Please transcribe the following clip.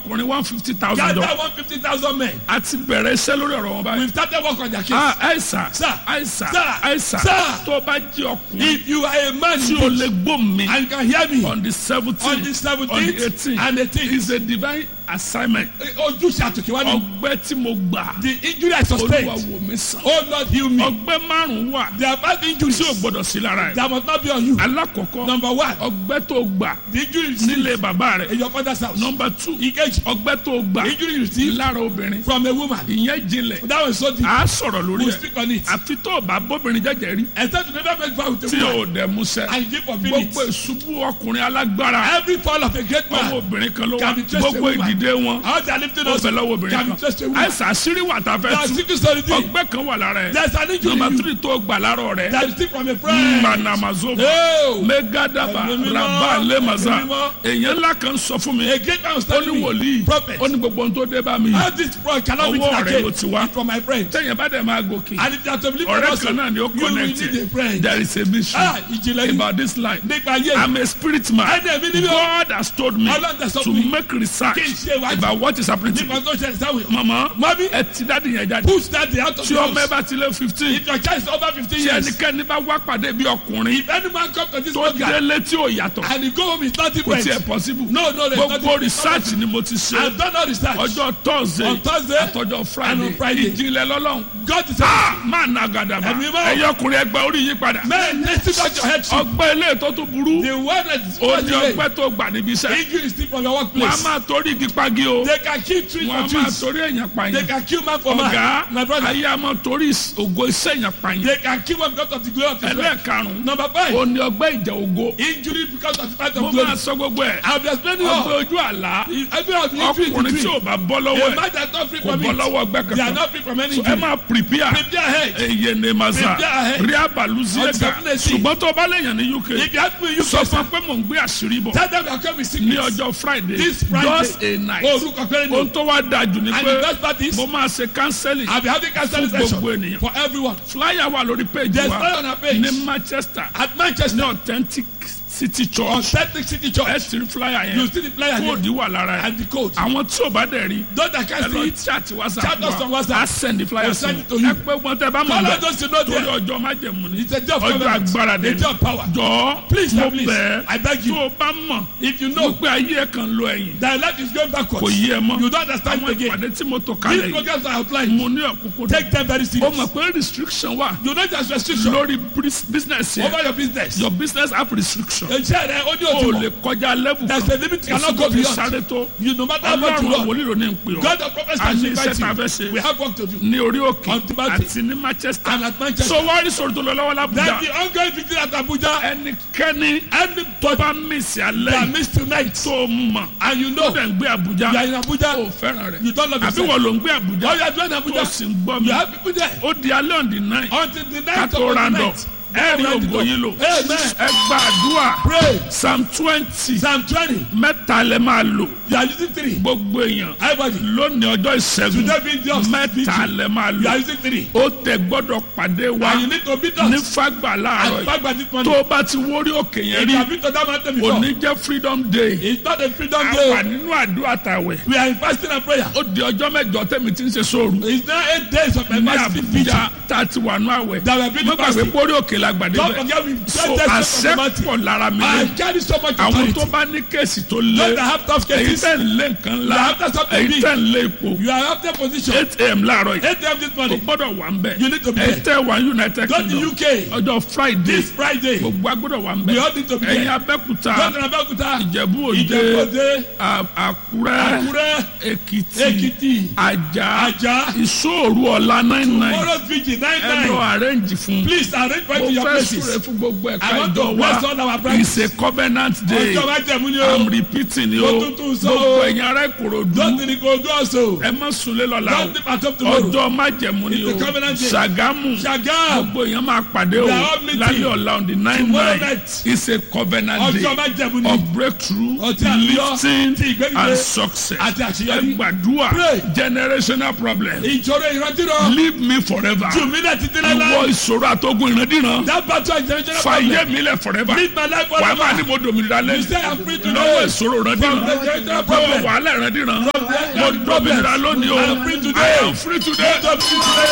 ọkùnrin one fifty thousand gather jọ one fifty thousand men. a ti bẹ̀rẹ̀ iṣẹ́ lórí ọ̀rọ̀ wọn báyìí. we started work on their case. ah àìsà Sir. àìsà Sir. àìsà Sir. tó bá jẹ́ ọkùnrin if you are a man tí o lè gbó mi and you can hear me on the seventeen on the on the seventeenth eighteen and eighteenth is a divine assignment ojúṣe àtòkèwá ni ọgbẹ́ tí mo gbà the injury I olúwa sustained wò mí sàn oh Lord heal me ọgbẹ́ márùn-ún wà there are five injuries tí o gbọ́dọ̀ sí lára ẹ̀ that must not be on you alákọ̀ọ́kọ́ number one ọgbẹ́ tó gbà the injury you receive nílé bàbá rẹ̀ in your father's house nọmba two engage ọgbẹ́ tó gbà injury you receive lára obìnrin from a woman ìyẹn jinlẹ̀ that was so deep a sọ̀rọ̀ lórí we will ẹ̀ speak on it àfi tó o bá bóbìnrin jẹ́jẹ́ rí except you never make vow with tí a woman o dẹ̀ musẹ́ and you give for gbogbo minutes ìṣubú ọkùnrin alágbára every fall of a great ọmọ man obìnrin kan ló wà Can be traced gbogbo a woman. ìdìde wọn how they are lifting ó us bẹ lọ́wọ́ obìnrin can be kan traced a woman àìsàn àṣírí wà tá a there are fẹ́ tú secret story there ọgbẹ́ kan wà lára ẹ̀ there is an injury nọmba in you tírì tó gbà lára rẹ̀ that is still from a friend manamazova oh megadaba Ẹ̀mí mímọ́, raba lemaza ẹ̀mí mímọ́. èèyàn ńlá kan sọ fún mi a great man was ó ní telling me wòlíì prophet ó ní gbogbo ohun tó dé bá mi how this fraud cannot be Ọwọ́ rẹ̀ ló again ti wá. from my friend tẹ̀yìn bá dẹ̀ máa gòkè and if you are to believe ọ̀rẹ́ also kan náà ni ó you will connect need a friend there is a mission ah ìjìnlẹ̀ yìí about this life nípa ayé I'm a spirit man ẹni ẹ̀mí nínú God has told me Ọlọ́run tẹ̀ sọ to fún mi. make research Kí n ṣe ìwádìí. about what is happening to nípa me tó ṣẹlẹ̀ sáwọn èèyàn mama Mami. ẹ ti dáàdi yẹn jáde push that day out of tí the ọmọ ẹ house bá ti lé fifteen if your child is over fifteen tí years ẹnikẹ́ni bá wá pàdé bí ọkùnrin if any man come to this tó program délé tí ò yàtọ̀ and he go home with nothing kò friends tiẹ̀ possible no no there is gbogbo nothing research ni mo ti I ṣe have done all research ọjọ́ thursday On Thursday àtọjọ́ and friday on Friday. ìjìnlẹ̀ lọ́lọ́run God is Ah, máa na gàdàbà Ẹ̀mí mọ́. ẹ̀yọ́ ọkùnrin ẹgbẹ́ orí yí padà man listen back your head ọgbẹ́ ilé tó tún burú the one that is ó ní passing ọgbẹ́ tó gbà níbi iṣẹ́ injury is still from your wọ́n á workplace máa torí igi pagi o they can kill tree wọ́n á for máa trees torí èèyàn they pààyàn can kill man for ọ̀gá man my brother ayé a máa torí ìs- ògo iṣẹ́ èèyàn pààyàn they can kill one because of the glory of his life ẹlẹ́ẹ̀karùn-ún number five ó ní ọgbẹ́ ìjà ògo injury because of the fight mo of máa glory sọ gbogbo ẹ̀ I have explained it ọgbẹ́ all ojú àlá every of the injury is ọkùnrin tí ò the bá bọ́ tree lọ́wọ́ a ẹ̀ man that is not free kò from bọ́ it lọ́wọ́ ọgbẹ́ they are kankan not free from any So ẹ injury máa prepare prepare ahead eye ne maza Prepare ahead. rí abaluziega Definitely. ṣùgbọ́n tó bá lèèyàn ní uk if you help me you sọ first fún pé mò ń gbé àṣírí bọ̀ tell them you are coming with ní sickness ọjọ́ friday This Friday. just a night orúkọ péré ni ohun tó wá dáa jù ni and the pé best part is mo máa ṣe counseling I be having counseling Fún session gbogbo ènìyàn. for everyone flyer wà lórí page There's wa flyer on our page. ní manchester at Manchester ní authentic city on church Celtic City ẹ Church ti rí flyer you yẹn see the flyer there kóòdù wà lára ẹ and the code àwọn tí ò bá dẹ̀ rí those that ẹ can see lọ it chat whatsapp Chat us on wa WhatsApp. a send the flyer We'll sí send it to ẹ you. pé wọn tẹ bá mọ̀ follow bẹ́ẹ̀ those you know torí there ọjọ́ májẹ̀mú ni it's a day of ọjọ́ covenant agbára a dé day of power jọ Please, mo please, bẹ̀ I beg you. tó o bá mọ̀ if you know wípé ayé ẹ̀ kan lọ ẹ̀yìn that life is going kò backwards yí ẹ mọ́ you don't understand àwọn it again ìpàdé tí mo tò these kalẹ̀ yìí programs are outlined mo ní ọ̀kúnkún take them very ó serious mọ̀ pé restriction wà you know there's restriction lórí bris- business yẹn over your business your business have restriction iṣẹ́ rẹ ó ní o òtún lè kọjá level there's kan a limit you kò sí cannot kò go fi beyond sáré tó you no matter how much you ọlọ́run run wòlíì ló ní ń pè ọ́ God of prophets a has ní iṣẹ́ invited tá a fẹ́ you ṣe we have work to do ní orí òkè On Timothy. àti ní manchester and at Manchester so wọ́n rí sọ̀rọ̀ tó lọ lọ́wọ́ then lábújá the ongoing victory at Abuja ẹnikẹ́ni any tó bá mísì alẹ́ that yìí miss tonight tó mọ̀ and you tó know dẹ̀ ń gbé àbújá you are in Abuja ó fẹ́ràn rẹ̀ you don't love àbí yourself wọ́n ló ń gbé àbújá or you are doing tó Abuja sì ń gbọ́ mi you have people there ó di alẹ́ on the nine until the ká night tó of the round up night ẹ rí ògo yín lò amen ẹ gba àdúrà pray psalm twenty psalm twenty mẹ́ta lẹ máa lò you are using three gbogbo èèyàn everybody lónìí ọjọ́ ìṣẹ́gun today be the mẹ́ta lẹ máa you are lò using three ó tẹ gbọ́dọ̀ pàdé wa and you need to beat ní us fagbà láàárọ̀ and yìí back by this tó morning o bá ti wórí òkè yẹn if rí you have been to that mountain before òní jẹ́ freedom day it's not a freedom a wà day nínú àdúrà tàwẹ̀ we are in fasting and prayer ó di ọjọ́ mẹ́jọ tẹ̀mí tí ń ṣe sóòrù it's now eight days of my ní fasting vigil àbújá tá a ti wà nú àwẹ̀ that we have been mo gbàgbé fasting pórí òkè la gbàdé don't bẹ̀ forget we so get that àṣẹ from the mountain pọ̀ lára mi I lé carry so much àwọn authority tó bá ní kéèsì tó those lé that have tough èyí cases tẹ̀ ń lé nǹkan ńlá You have to stop the èyí beat. tẹ̀ ń lé ipò you are after position eight am láàárọ̀ yìí eight a.m. this kò morning gbọ́dọ̀ wà ń bẹ̀ You need to be èyí there. tẹ̀ wà united go to kingdom UK ọjọ́ friday this Friday go gbogbo agbọ́dọ̀ wà ń We bẹ̀ all need to be ẹ̀yin there. abẹ́kúta to Abeokuta ìjẹ̀bú òde Ìjẹ̀bú-Òde à- àkúrẹ́ Àkúrẹ́ èkìtì Èkìtì àjà Ajah ìṣòro ọ̀la nine nine tomorrow vigil nine ẹ lọ nine arrange fún please arrange for it mo to your fẹ́ places súre fún gbogbo ẹ̀ka I want to ìjọ bless all wa our brothers. it's a covenant day ọjọ́ májẹ̀mú ni i'm o repeating ni Mo o tún tún sọ o. gbogbo ẹ̀yin ará ìkòròdú don't think go do also ẹ má sunlé lọ́la o don't think at home tomorrow ọjọ́ májẹ̀mú ni o It's a covenant day. ṣàgámù Ṣàgámù gbogbo èèyàn máa pàdé o We are all meeting. lálẹ́ ọ̀la on the nine Tomorrow nine night. it's a covenant ọjọ́ day májẹ̀mú ni of breakthrough Ọtí àlùyọ, lifting ti ìgbẹ́gidé, and success àti ẹ àṣeyọrí. gbàdúrà Pray. generational problem ìṣòro ìrántírọ leave me forever jù mí náà títí ìwọ láíláí ìṣòro àtọ́gùn ìrandíran mọ́ That battle is generational fàyè problem. mi lẹ̀ forever Lead my life wà á máa forever. ní mo dominira You lẹ́nu say I'm free today. lọ́wọ́ ìṣòro rẹ From dìran the generational lọ́wọ́ problem. wàhálà rẹ dìran From the mo dominira lónìí o I'm free today. I am free today. Don't be today.